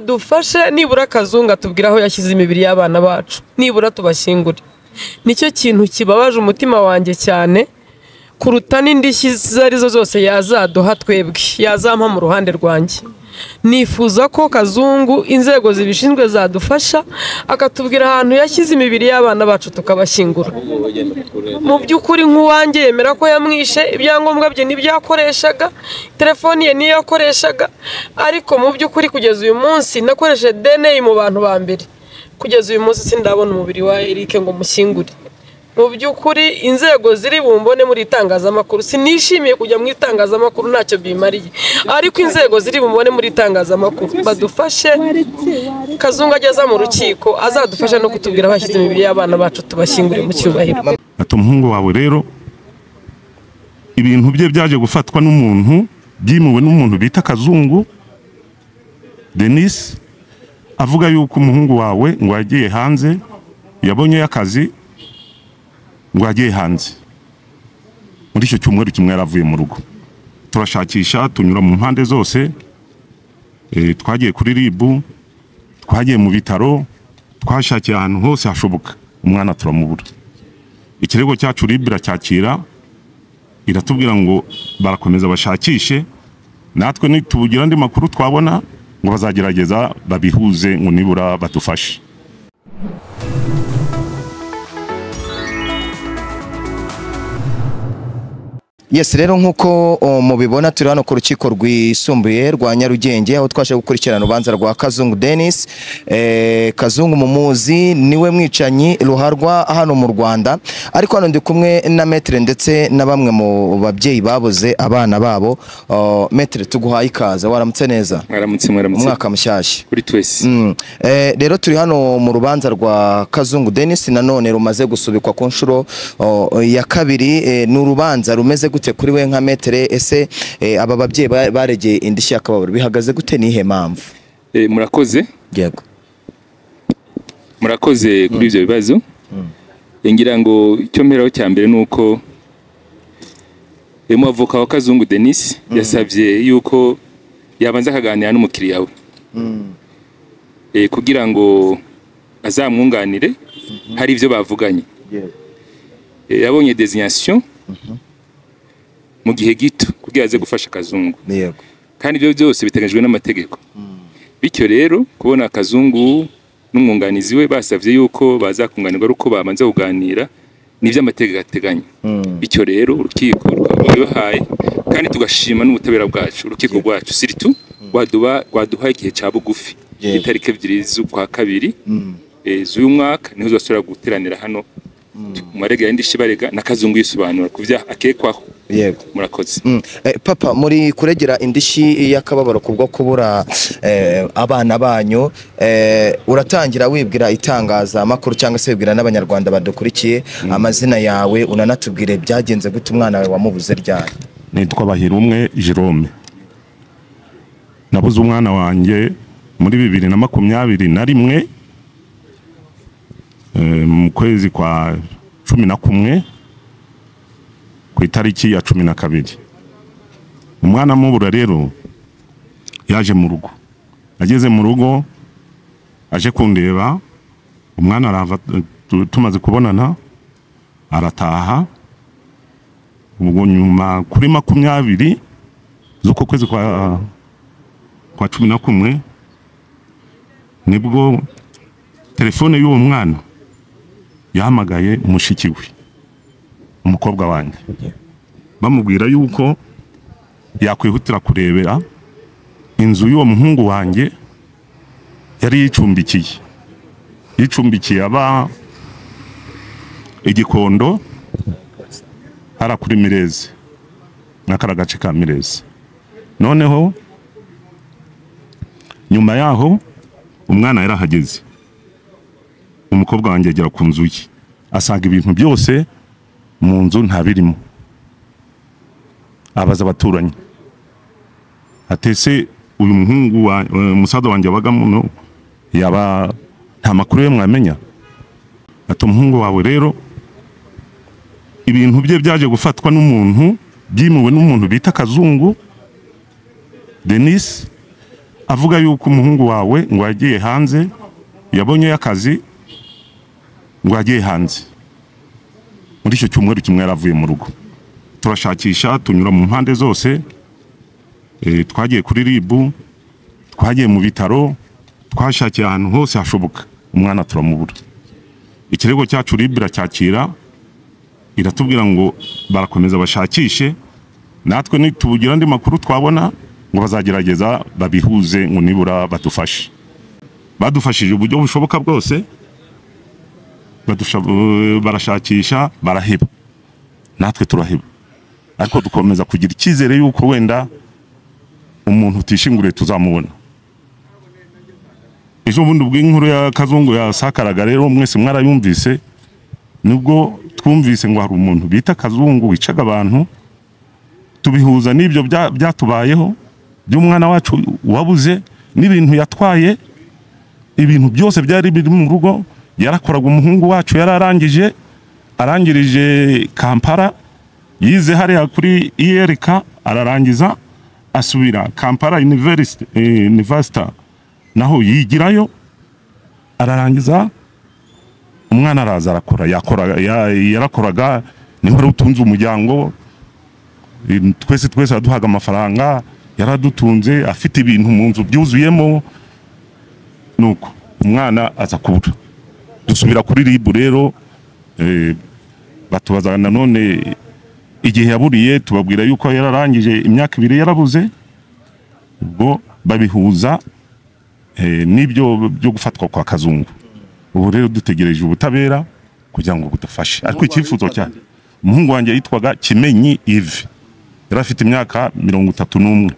badufashe nibura akazungu atubwira aho yashyize imibiri y'abana bacu nibura tubashyingure nicyo kintu kibabaje umutima wanjye cyane kuruta n'indishyi izo arizo zose yazaduha twebwe yazampa mu ruhande rwanjye nifuza ko kazungu inzego zibishinzwe zadufasha akatubwira ahantu yashyize imibiri y'abana bacu tukabashyingura mu by'ukuri nk'uwanjye yemera ko yamwishe ibyangombwa bye nibyo yakoreshaga telefoni ye niyo yakoreshaga ariko mu by'ukuri kugeza uyu munsi nakoresheje DNA mu bantu ba mbere kugeza uyu munsi sindabona umubiri wa Eric ngo mushyingure mu by'ukuri inzego ziri bumbone muri itangazamakuru sinishimiye kujya mu itangazamakuru ntacyo bimariye ariko inzego ziri bumbone muri itangazamakuru badufashe kazungu ageza mu rukiko azadufashe no kutubwira aho yashyize imibiri y'abana bacu tubashyingure mu cyubahiro ati umuhungu wawe rero ibintu bye byaje gufatwa n'umuntu byimuwe n'umuntu bita kazungu denise avuga yuko umuhungu wawe ngo yagiye hanze yabonyeyo akazi ngo yagiye hanze muri icyo cyumweru kimwe yaravuye mu rugo turashakisha tunyura mu mpande zose eh, twagiye kuri ribu twagiye mu bitaro twashakiye ahantu hose hashoboka umwana turamubura ikirego cyacu ribu iracyakira iratubwira ngo barakomeza bashakishe natwe nitugira andi makuru twabona ngo bazagerageza babihuze ngo nibura badufashe Yes rero nk'uko o, mubibona turi hano ku rukiko rwisumbuye rwa Nyarugenge aho twaje gukurikirana urubanza rwa Kazungu Dennis eh, Kazungu mumuzi niwe mwicanyi ruharwa hano mu Rwanda ariko hano ndi kumwe na metre ndetse na bamwe mu babyeyi babuze abana babo O, metre tuguhaye ikaze waramutse neza mwaramutse mwaramutse umwaka mushyashya kuri twese Mm. Eh, rero turi hano mu rubanza rwa Kazungu Dennis nanone rumaze gusubikwa ku nshuro o, ya kabiri eh, ni urubanza rumeze gute kuri we nka metere ese eh, aba babyeyi ba- baregeye indishyi y'akababaro bihagaze gute nihe mpamvu Eh, murakoze yego murakoze kuri ibyo bibazo ngira ngo icyo mperaho cya mbere ni uko uyu muavoka wa kazungu denise yasabye yuko yabanza akaganira n'umukiriya we Eh, kugira ngo azamwunganire hari ibyo bavuganye Eh, yabonye desinyasiyo mu gihe gito kugira aze gufasha kazungu yego kandi ibyo byose biteganyijwe n'amategeko bityo rero kubona akazungu n'umwunganizi we basabye yuko bazakunganirwa ari uko babanza kuganira n'iby'amategeko ateganya bityo rero urukiko rukaba rwabibahaye kandi tugashima n'ubutabera bwacu urukiko rwacu siritu rwaduba rwaduhaye igihe cya bugufi Yego. itariki ebyiri z'ukwa kabiri eh, z'uyu mwaka niho zasubira guteranira hano mu marega y'indishyi barega na kazungu yisobanura ku byaha akekwaho yego murakoze Mm. Eh, papa muri kuregera indishyi y'akababaro kubwo kubura eh, abana banyu eh, uratangira wibwira itangazamakuru cyangwa se wibwira n'abanyarwanda badukurikiye amazina yawe unanatubwire byagenze gute umwana wawe wamubuze ryari nitwa Bahirumwe Jerome nabuze umwana wanjye muri bibiri na makumyabiri na rimwe eh, mu kwezi kwa cumi na kumwe ku itariki ya cumi na kabiri umwana amubura rero yaje mu rugo ageze mu rugo aje kundeba umwana arava tu- tumaze kubonana arataha ubwo nyuma kuri makumyabiri z'uko kwezi kwa kwa cumi na kumwe nibwo telefone y'uwo mwana yahamagaye mushiki we umukobwa wanjye bamubwira yuko yakwihutira kurebera inzu y'uwo muhungu wanjye yari yicumbikiye yicumbikiye aba igikondo hara kuri mirezi n'akara gace ka mirezi noneho nyuma yaho umwana yarahageze umukobwa wanjye agera ku nzu ye asanga ibintu byose mu nzu nta birimo abaza abaturanyi atese uyu muhungu wa eh, umusaza wanjye abagamo no, yaba nta makuru ye mwamenya ati umuhungu wawe rero ibintu bye byaje gufatwa n'umuntu byimuwe n'umuntu bita kazungu denise avuga yuko umuhungu wawe ngo yagiye hanze yabonyeyo akazi ngo yagiye hanze muri icyo cyumweru kimwe yaravuye mu rugo turashakisha tunyura mu mpande zose eh, twagiye kuri ribu twagiye mu bitaro twashakiye ahantu hose hashoboka umwana turamubura ikirego cyacu ribu iracyakira iratubwira ngo barakomeza bashakishe natwe nitugira andi makuru twabona ngo bazagerageza babihuze ngo nibura badufashe badufashije uburyo bushoboka bwose badusha- eh, barashakisha baraheba natwe turaheba ariko dukomeza kugira icyizere yuko wenda umuntu utishinguriye tuzamubona ejo bundi ubw'inkuru ya kazungu yasakaraga rero mwese mwarayumvise nibwo twumvise ngo hari umuntu bita kazungu wicaga abantu tubihuza n'ibyo bya- byatubayeho by'umwana wacu wabuze n'ibintu yatwaye ibintu byose byari biri mu rugo yarakoraga umuhungu wacu yararangije arangirije kampara yize hariya kuri iyereka ararangiza asubira kampara University- eh, university naho yigirayo ararangiza umwana araza arakora yakora ya- yarakoraga niho wari utunze umuryango eh, twese twese yaduhaga amafaranga yaradutunze afite ibintu mu nzu byuzuyemo nuko umwana aza kubura dusubira kuri ribu rero eh, batubaza nanone igihe yaburiye tubabwira yuko yararangije imyaka ibiri yarabuze ubwo babihuza eh, n'ibyo byo gufatwa kwa kazungu ubu rero dutegereje ubutabera kugira ngo budufashe ariko icyifuzo cya umuhungu wanjye yitwaga kimenyi ivi yari afite imyaka mirongo itatu n'umwe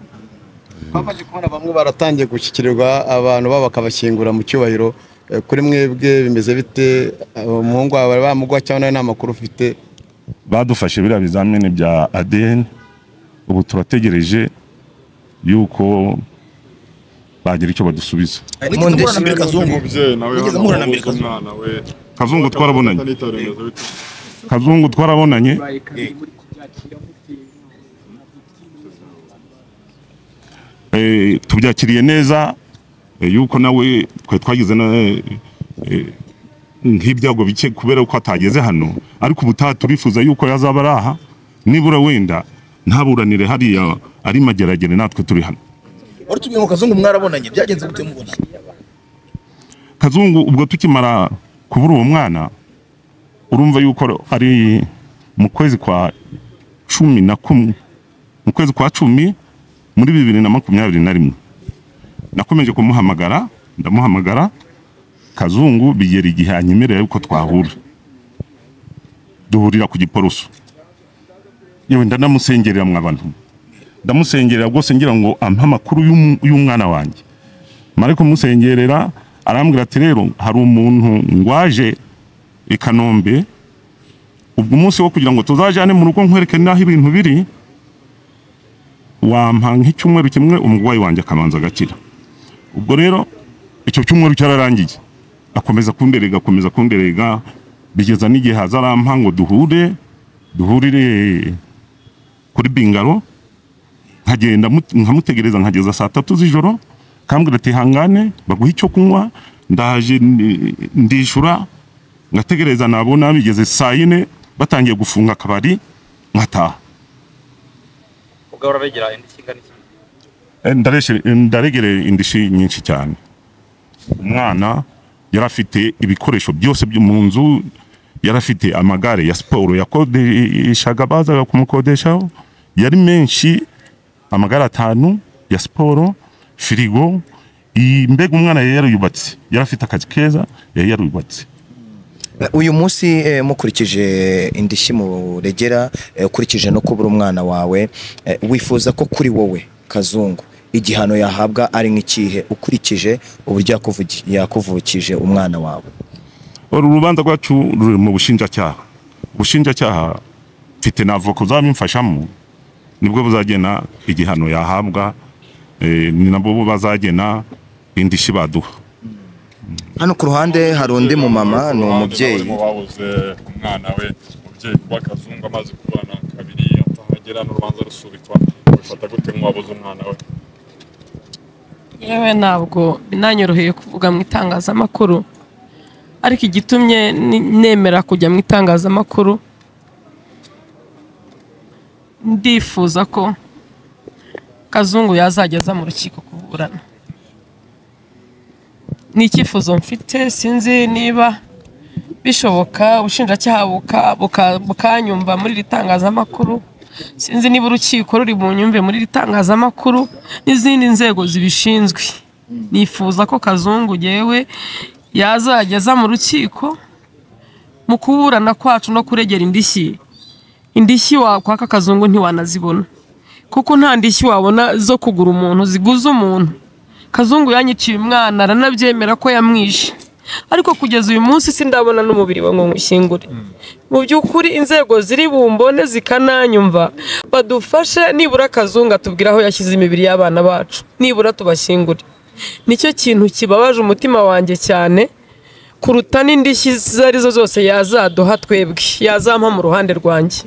twamaze kubona bamwe baratangiye gushyikirirwa abantu babo bakabashyingura mu cyubahiro Eh, kuri mwebwe bimeze bite Eh, umuhungu wawe bari bamugwa cyangwa nawe nta makuru ufite badufashe biriya bizamini bya ADN ubu turategereje yuko bagira icyo badusubiza Mwigeze muhura na mbere kazungu Mwigeze muhura na mbere kazungu kazungu twarabonanye kazungu twarabonanye Eh, tubyakiriye neza eh, yuko nawe twe twagize na eh, eh, nk'ibyago bike kubera ko atageze hano ariko ubutaha turifuza yuko yazaba ari aha nibura wenda ntaburanire hariya ari mageragere natwe turi hano wari tubwiye ngo kazungu mwarabonanye byagenze gute mubona kazungu ubwo tukimara kubura uwo mwana urumva yuko ari mu kwezi kwa cumi na kumwe mu kwezi kwa cumi muri bibiri na makumyabiri na rimwe nakomeje kumuhamagara ndamuhamagara kazungu bigera igihe anyemerera yuko twahura duhurira ku giporoso yewe ndanamusengerera mwabantu ndamusengerera rwose ngira ngo ampe amakuru y'um- y'umwana wanjye mara kumusengerera arambwira ati rero hari umuntu ngwaje i kanombe ubwo umunsi wo kugira ngo tuzajyane mu rugo nkwereke n'aho ibintu biri wampa nk'icyumweru kimwe umurwayi wanjye akabanza agakira ubwo rero icyo cyumweru cyararangiye akomeza kunderega akomeza kunderega bigeza n'igihe haza arampa ngo duhure duhurire kuri bingaro nkagenda mut- nkamutegereza nkageza saa tatu z'ijoro kambwira ati hangane baguhe icyo kunywa ndaje ndi- ndishura ngategereza nabona bigeze saa yine batangiye gufunga akabari nkataha ubwo uraregera indi kingana iki Eh, ndareshe- eh, ndaregereye indishyi nyinshi cyane umwana yari afite ibikoresho byose byo mu nzu yari afite amagare ya siporo yakodeshaga bazaga kumukodeshaho yari menshi amagare atanu ya siporo firigo iyi mbega umwana yari yaruyubatse yari afite akazi keza yari yaruyubatse uyu munsi eh, mukurikije indishyi muregera eh, ukurikije no kubura umwana wawe eh, wifuza ko kuri wowe kazungu igihano yahabwa ari nk'ikihe ukurikije uburyo yakuvugi- yakuvukije umwana wawe uru rubanza rwacu ruri mu bushinjacyaha ubushinjacyaha mfite na avoka uzabimfashamo nibwo buzagena igihano yahabwa eh, ni nabo bazagena indishyi baduha hano ku ruhande hari undi mumama ni umubyeyi wabuze umwana we umubyeyi kuba kazungu amaze kubana kabiri atahagera n'urubanza rusubikwa bifata gute nk'uwabuze umwana we yewe ntabwo binanyoroheye kuvuga mu itangazamakuru ariko igitumye ni- nemera kujya mu itangazamakuru ndifuza ko kazungu yazageza mu rukiko kuburana ni icyifuzo mfite sinzi niba bishoboka ubushinjacyaha buka- buka- bukanyumva muri iri tangazamakuru sinzi niba urukiko ruri bunyumve muri iri tangazamakuru n'izindi nzego zibishinzwe nifuza ko kazungu yewe yazageza mu rukiko mu kuburana kwacu no kuregera indishyi indishyi wakwaka kazungu ntiwanazibona kuko nta ndishyi wabona zo kugura umuntu ziguza umuntu kazungu yanyiciye umwana aranabyemera ko yamwishe ariko kugeza uyu munsi sindabona n'umubiri we ngo nywushyingure mu by'ukuri inzego ziri bumbone zikananyumva badufashe nibura akazungu atubwire aho yashyize imibiri y'abana bacu nibura tubashyingure nicyo kintu kibabaje umutima wanjye cyane kuruta n'indishyi izo ari zo zose yazaduha twebwe yazampa mu ruhande rwanjye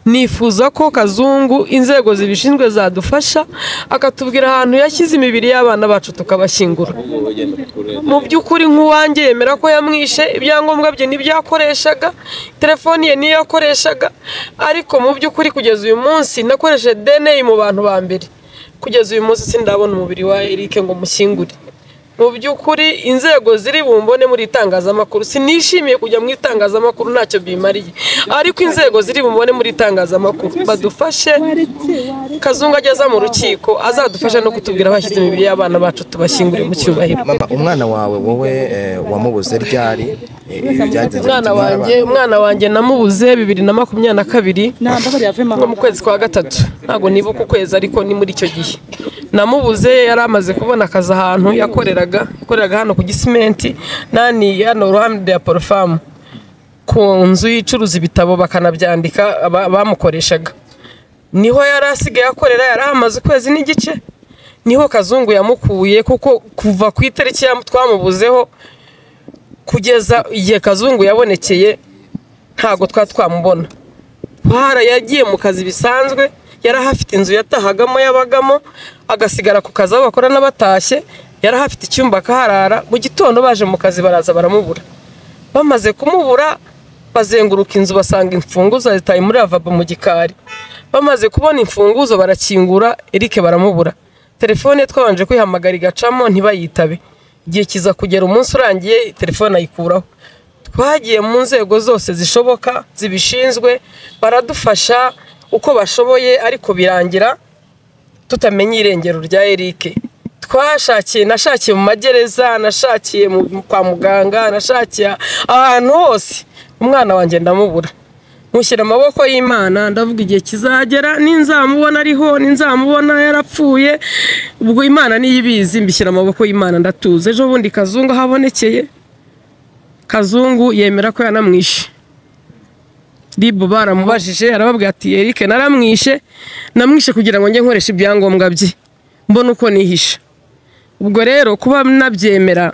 nifuza ko kazungu inzego zibishinzwe zadufasha akatubwira ahantu yashyize imibiri y'abana bacu tukabashyingura mu by'ukuri nk'uwanjye yemera ko yamwishe ibyangombwa bye n'ibyo yakoreshaga telefoni ye niyo yakoreshaga ariko mu by'ukuri kugeza uyu munsi nakoresheje dna mu bantu ba mbere kugeza uyu munsi sindabona umubiri wa Eric ngo mushyingure mu by'ukuri inzego ziri bumbone muri itangazamakuru sinishimiye kujya mu itangazamakuru ntacyo bimariye ariko inzego ziri bumbone muri itangazamakuru badufashe kazungu ageza mu rukiko azadufashe no kutubwira aho yashyize imibiri y'abana bacu tubashyingure mu cyubahiro mama umwana wawe wowe eh, wamubuze ryari Eh, ibi byagenze bite? umwana wanjye umwana wanjye namubuze bibiri na makumyabiri na kabiri nko mu kwezi kwa gatatu ntabwo nibuka ukwezi ariko ni muri icyo gihe namubuze yari amaze kubona akazi ahantu yakoreraga yakoreraga hano ku gisimenti nani hano ruhande ya porofamu ku nzu icuruza ibitabo bakanabyandika aba- bamukoreshaga niho yari asigaye akorera yari ahamaze ukwezi n'igice niho kazungu yamukuye kuko kuva ku itariki ya- twamubuzeho kugeza igihe kazungu yabonekeye ntabwo twa twamubona Buhara yagiye mu kazi bisanzwe yari ahafite inzu yatahagamo yabagamo agasigara ku kazi aho bakorana batashye yari ahafite icyumba akaharara mu gitondo baje mu kazi baraza baramubura bamaze kumubura bazenguruka inzu basanga imfunguzo zitaye muri ravabo mu gikari bamaze kubona imfunguzo barakingura Eric baramubura telefone ye twabanje kwihamagara igacamo ntibayitabe igihe kiza kugera umunsi urangiye telefone ayikuraho twagiye mu nzego zose zishoboka zibishinzwe baradufasha uko bashoboye ariko birangira tutamenye irengero rya Eric twashakiye nashakiye mu magereza nashakiye mu- kwa muganga nashakiye ahantu hose umwana wanjye ndamubura mushyira amaboko y'imana ndavuga igihe kizagera ninzamubona ariho ninzamubona yarapfuye ubwo imana niyo ibizi mbishyira amaboko y'imana ndatuza ejo bundi kazungu ahabonekeye kazungu yemera ko yanamwishe ribu baramubajije arababwira ati erike naramwishe namwishe kugira ngo njye nkoreshe ibyangombwa bye mbona uko nihisha ubwo rero kuba nabyemera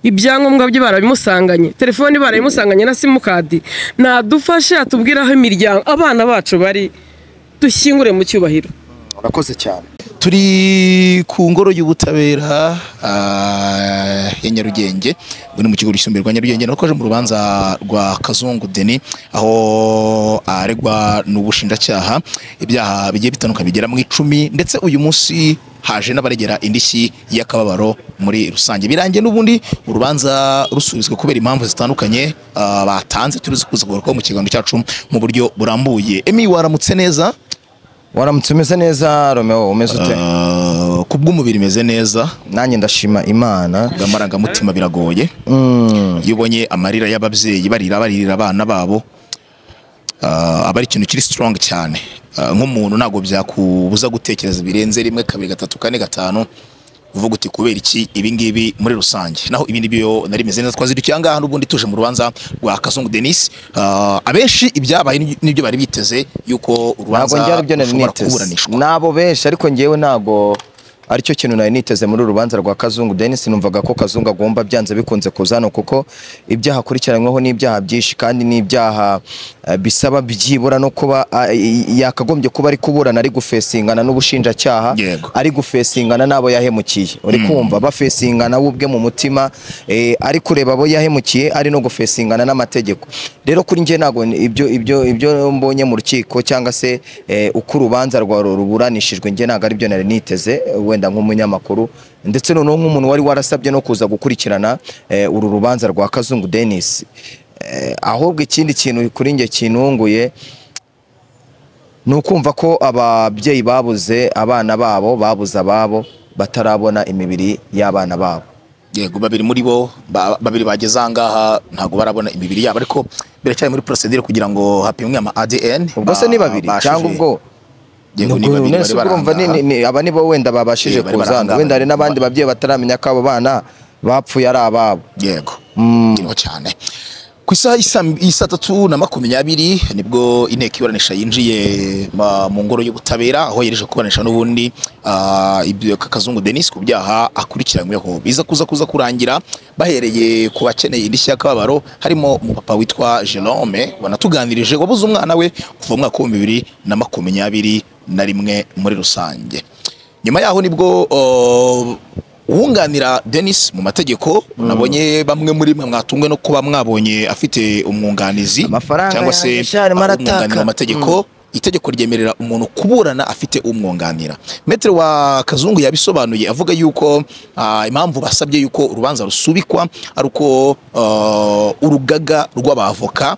ibyangombwa bye barabimusanganye telefoni barabimusanganye na simukadi nadufashe atubwire aho imiryango abana bacu bari dushyingure mu cyubahiro urakoze cyane turi ku ngoro y'ubutabera ah, ya nyarugenge ubu ni mu kigo gisumbuye rwa nyarugenge naho twaje mu rubanza rwa kazungu deni aho aregwa n'ubushinjacyaha ibyaha bigiye bitandukanye bigera mu icumi ndetse uyu munsi haje n'abaregera indishyi y'akababaro muri rusange birangiye n'ubundi urubanza rusubizwa kubera impamvu zitandukanye ah, batanze turi kuza kugarukaho mu kiganiro cyacu mu buryo burambuye emi waramutse neza waramutse umeze neza romeo umeze ute Ah, ku bw'umubiri imeze neza nanjye ndashima imana ngo amarangamutima biragoye iyo ubonye amarira y'ababyeyi barira baririra abana babo ah, aba ari ikintu kiri strong cyane Ah, nk'umuntu ntabwo byakubuza gutekereza birenze rimwe kabiri gatatu kane gatanu uvuga uti kubera iki ibingibi muri rusange naho ibindi byo nari meze neza twazirukiye ahangaha n'ubundi tuje mu rubanza rwa kazungu denis Ah, abenshi ibyabaye n'ibyo bari biteze yuko ntabwo urubanza njye aribyo nari rushobora niteze kuburanishwa nabo benshi ariko ngewe ntabwo aricyo kintu nari niteze muri uru rubanza rwa kazungu denis numvaga ko kazungu agomba byanze bikunze kuza hano kuko ibyaha akurikiranyweho ni ibyaha byinshi kandi ni ibyaha eh, bisaba byibura no kuba ah, i- i- yakagombye kuba ari kuburana ari gufesingana n'ubushinjacyaha Yego. ari gufesingana n'abo yahemukiye uri kumva bafesingana we ubwe mu mutima eh, ari kureba abo yahemukiye ari no gufesingana n'amategeko rero kuri njye ntabwo ni- ibyo ibyo ibyo mbonye mu rukiko cyangwa se eh, uko urubanza rwa ru- ruburanishijwe njye ntabwo aribyo nari niteze eh, wenda nk'umunyamakuru ndetse noneho nk'umuntu wari warasabye no kuza gukurikirana eh, uru rubanza rwa kazungu denis Eh, ahubwo ikindi kintu kuri njye kintunguye ni ukumva ko ababyeyi babuze abana babo babuze ababo batarabona imibiri y'abana babo yego babiri muri bo ba- babiri bageze ahangaha ntabwo barabona imibiri yabo ariko biracyari muri procedure kugira ngo hapimwe ama ADN ubwo se ni babiri cyangwa ubwo yego ni Ubwo babiri none bari se ubwo urumva ni- barangaha. ni- ni- aba nibo wenda babashije Eh, bari kuza hano. barahangana. wenda hari n'abandi babyeyi bataramenya ko abo bana bapfuye ari ababo yego iriho cyane ku isaha y'isa- y'isa tatu na makumyabiri nibwo inteko iburanisha yinjiye ma- mu ngoro y'ubutabera aho yereje kuburanisha n'ubundi ah, ibyo kazungu denis ku byaha akurikiranyweho biza kuza kuza kurangira bahereye ku bakeneye indishyi y'akababaro harimo umupapa witwa jerome wanatuganirije wabuze umwana we kuva mu mwaka w'ibihumbi bibiri na makumyabiri na rimwe muri rusange nyuma yaho nibwo oh, uwunganira denis mu mategeko nabonye bamwe muri mwe mwatungwe no kuba mwabonye afite umwunganizi Amafaranga cyangwa se yanjye shari marataka. umwunganira mu mategeko itegeko ryemerera umuntu kuburana afite umwunganira metero wa kazungu yabisobanuye avuga yuko ah, impamvu basabye yuko urubanza rusubikwa ari uko ah, urugaga rw'abavoka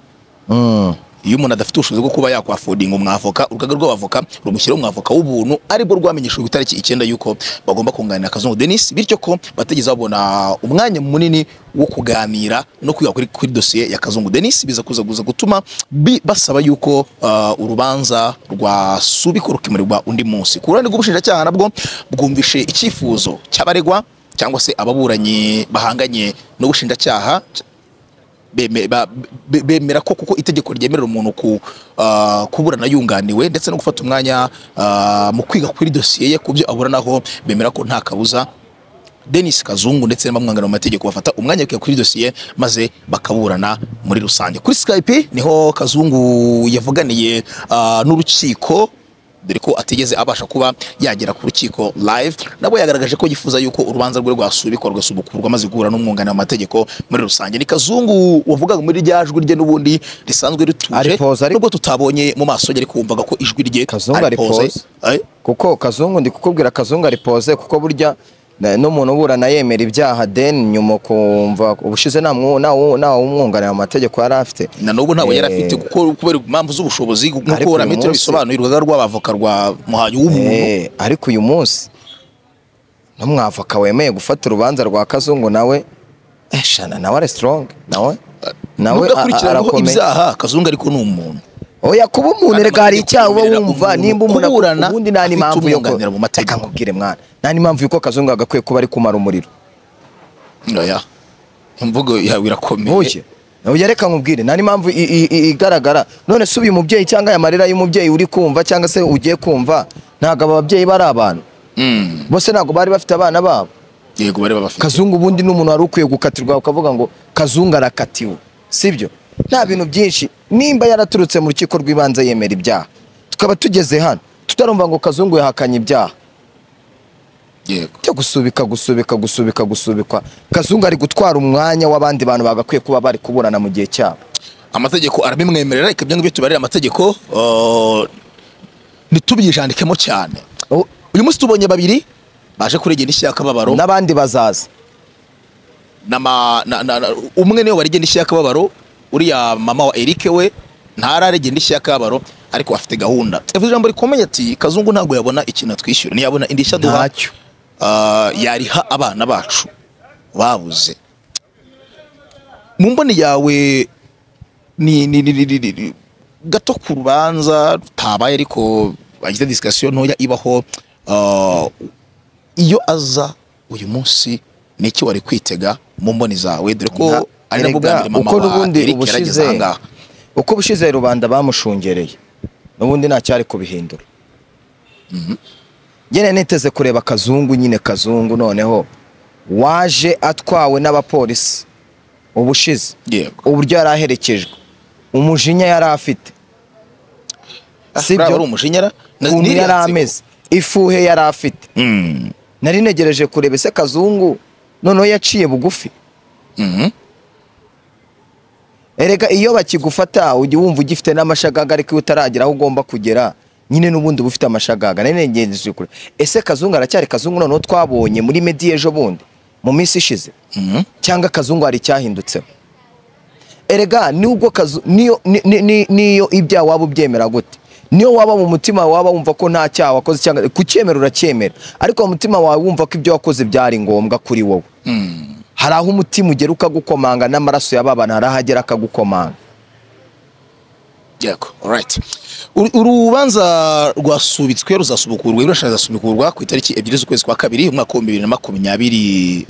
iyo umuntu adafite ubushobozi bwo kuba yakwafodinga umwavoka urugaga rw'abavoka rumushyiraho umwavoka w'ubuntu aribwo rwamenyeshejwe itariki icyenda y'uko bagomba kunganira kazungu denis bityo ko batigeze babona umwanya munini wo kuganira no kwiga kuri, kuri dosiye ya kazungu denis biza kuza kuza gutuma bi, basaba yuko ah, urubanza rwasubikwa rukimurirwa undi munsi ku ruhande rw'ubushinjacyaha nabwo bwumvishe icyifuzo cy'abaregwa cyangwa se ababuranyi bahanganye n'ubushinjacyaha beme- ba- be- bemera ko kuko itegeko ryemerera umuntu ku ah, kuburana yunganiwe ndetse no gufata umwanya ah, mu kwiga kuri dosiye ye ku byo aburanaho bemera ko nta kabuza denis kazungu ndetse n'abamwunganira mu mategeko bafata umwanya bakwiga kuri dosiye maze bakaburana muri rusange kuri skype niho kazungu yavuganiye ah, n'urukiko dore ko atigeze abasha kuba yagera ku rukiko live nabo yagaragaje ko yifuza yuko urubanza rwe rwasubikwa rugasubukurwa maze guhura n'umwunganira mu mategeko muri rusange ni kazungu wavugaga muri rya jwi rye n'ubundi risanzwe rituje Ari pose, ari- nubwo tutabonye mu maso ye ariko wumvaga ko ijwi rye Kazungu ari pose. Eh, kuko kazungu ndi kukubwira kazungu ari pose kuko burya na- n'umuntu uburana yemera ibyaha then nyuma ukumva ubushize nta mwu- nta wu- nta wumwunganira mu mategeko yari afite na n'ubu ntawe Eh, yari afite kuko kubera impamvu z'ubushobozi Ariko nk'uko uyu rametero munsi- bisobanuye urugaga rw'abavoka rwa muhanyi w'umuntu Eh, ariko uyu munsi n'umwavoka wemeye gufata urubanza rwa kazungu nawe eh, shana nawe ari strong nawe nawe a- nubwo a- akurikiranaho arakomeye. ibyaha kazungu ariko ni umuntu oya kuba umuntu reka hari icyaha uba Amategeko wumva yemerera nimba umuntu kuburana ubundi nta afite n'impamvu yo ko- umwunganira mu mategeko. reka nkubwire mwana nta n'impamvu y'uko kazungu agakwiye kuba ari kumara umuriro oya imvugo yawe irakomeye ntuye ntuye reka nkubwire nta n'impamvu i- i- i- igaragara none se uyu mubyeyi cyangwa aya marira y'umubyeyi uri kumva cyangwa se ugiye kumva ntabwo aba babyeyi bari abantu Mm, bose ntabwo bari bafite abana babo yego bari babafite kazungu ubundi n'umuntu wari ukwiye gukatirwa ukavuga ngo kazungu arakatiwe sibyo nta bintu byinshi nimba yaraturutse mu rukiko rw'ibanze yemera ibyaha tukaba tugeze hano tutarumva ngo kazungu yahakanye ibyaha yego cyo gusubika gusubika gusubika gusubikwa kazungu ari gutwara umwanya w'abandi bantu bagakwiye kuba bari kuburana mu gihe cyabo amategeko arabimwemerera reka ibyo ngibyo tubarire amategeko uh, ntitubyijandikemo cyane Oh, uyu munsi tubonye babiri baje kuregera indishyi y'akababaro n'abandi bazaza n'ama- na- na- na- umwe niwe warigenda indishyi y'akababaro uriya mama wa Eric we ntararegenda indishyi y'akababaro ariko afite gahunda yavuze ijambo rikomeye ati kazungu ntabwo yabona ikintu atwishyura ntiyabona indishyi aduha Ntacyo. Ah, yariha abana bacu babuze mu mboni yawe ni, ni, ni, ni, ni, ni, ni gato ku rubanza rutabaye ariko bagize disikasiyo ntoya ibaho ah, iyo aza uyu munsi ni iki wari kwitega mu mboni zawe dore ko Nka- ari nabwo bwa erega, mbere mama uko wa n'ubundi Eric yarageze ubushize ahangaha uko ubushize rubanda bamushungereye n'ubundi ntacyari kubihindura njye niteze kureba kazungu nyine kazungu noneho waje atwawe n'abapolisi ubushize yego uburyo yari aherekejwe umujinya yari afite si sibyo? ibyo ari umushinyara na- ukuntu n'iriya yari nseko. ameze ifuhe yari afite Mm, nari negereje kureba ese kazungu noneho yaciye bugufi mhm. erega iyo bakigufata ujya wumva ugifite n'amashagaga ariko iyo utaragera aho ugomba kugera nyine n'ubundi uba ufite amashagaga nari negereje kureba ese kazungu aracyari kazungu noneho twabonye muri medi ejo bundi mu minsi ishize Mhm. cyangwa kazungu hari icyahindutseho erega nubwo kazu niyo ni- ni- ni- niyo ibyaha waba ubyemera gute niyo waba mu mutima wawe waba wumva ko nta cyaha wakoze cyangwa kucyemera uracyemera ariko mu mutima wawe wumva ko ibyo wakoze byari ngombwa kuri wowe hari aho umutima ugera ukagukomanga n'amaraso y'ababana hari aho agera akagukomanga yego alright Uru- urubanza rwasubitswe ruzasubukurwa ibirashana zasubukurwa ku itariki ebyiri z'ukwezi kwa kabiri umwaka w'ibihumbi bibiri na makumyabiri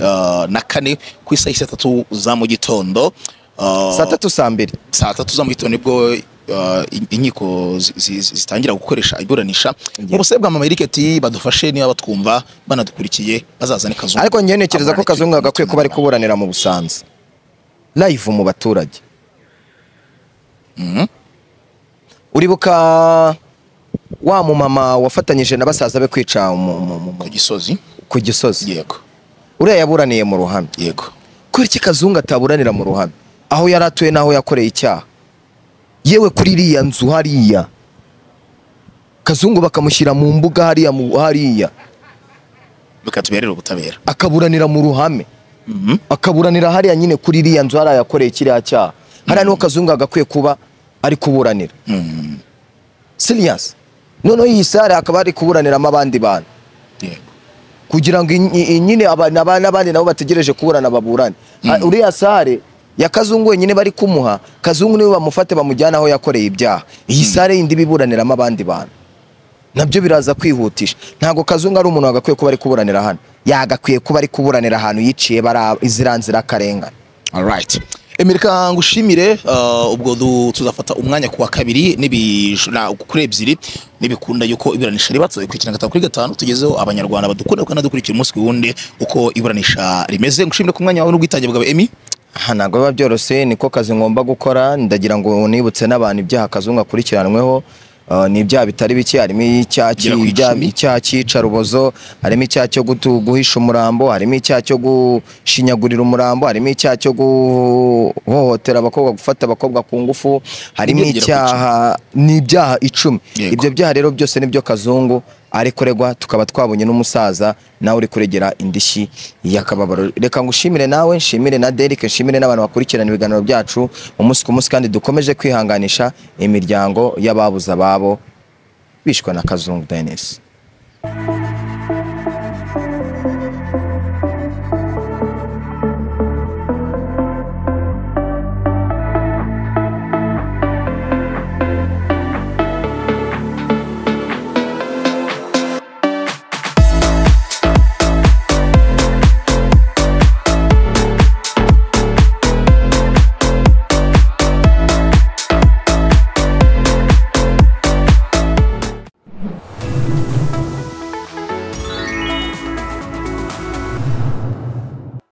ah, na kane ku isaha saa tatu za mu gitondo Ah, saa tatu saa mbiri saa tatu za mu gitondo nibwo uh, in- inkiko zi- zi- zi- zitangira gukoresha iburanisha mu busabe bwa mama Eric ati badufashe niba batwumva banadukurikiye bazazane kazungu ariko njyewe ntekereza ko Aburanire kazungu agakwiye kuba ari umutima kuburanira mu busanza live mu baturage uribuka wa mumama wafatanyije na basaza be kwica mu- mu- mu- ku mu- gisozi ku gisozi yego uriya yaburaniye mu ruhame yego kubera iki kazungu ataburanira mu ruhame aho yari atuye n'aho yakoreye icyaha yewe kuri iriya nzu hariya kazungu bakamushyira mu mbuga hariya mu- hariya bikatuberera ubutabera akaburanira mu ruhame akaburanira hariya nyine kuri iriya nzu hariya yakoreye kiriya cyaha hariya niho kazungu agakwiye kuba ari kuburanira siriyasi noneho iyi sare akaba ari kuburaniramo abandi bantu yego kugira ngo in- in- nyine aba- n'aba- n'abandi nabo bategereje kuburana baburane Ah, uriya sare ya kazungu wenyine bari kumuha kazungu niwe bamufate bamujyana aho yakoreye ibyaha iyi sare yindi biburaniramo abandi bantu nabyo biraza kwihutisha ntabwo kazungu ari umuntu wagakwiye kuba ari kuburanira hano yagakwiye kuba ari kuburanira ahantu yiciye bara izira nzira karengane alright emerika ngushimire uh, ubwo du- tuzafata umwanya kuwa kabiri n'ibi- na- kuri ebyiri n'ibikunda yuko iburanisha ribatse ikurikirana gatanu kuri gatanu tugezeho abanyarwanda badukunda kanadukurikira umunsi ku wundi uko iburanisha rimeze ngushimire ku mwanya wawe n'ubwitange bwawe emi aha ntabwo biba byoroshye niko kazi ngomba gukora ndagira ngo nibutse n'abantu ibyaha kazungu akurikiranweho Uh, ni ibyaha bitari bike harimo icyaha Bigera ku cy'ibyaha- icumi. icyaha cy'icarubozo harimo icyaha cyo gutu- guhisha umurambo harimo icyaha cyo gushinyagurira umurambo harimo icyaha cyo guhohotera abakobwa gufata abakobwa ku ngufu harimo Ibyo bigera ku icyaha ni ibyaha icumi Yego. ibyo byaha rero byose nibyo kazungu ari kuregwa tukaba twabonye n'umusaza nawe uri kuregera indishyi y'akababaro reka ngushimire nawe nshimire na Derek nshimire n'abantu bakurikirana ibiganiro byacu umunsi ku munsi kandi dukomeje kwihanganisha imiryango y'ababuze ababo bishwe na kazungu Dennis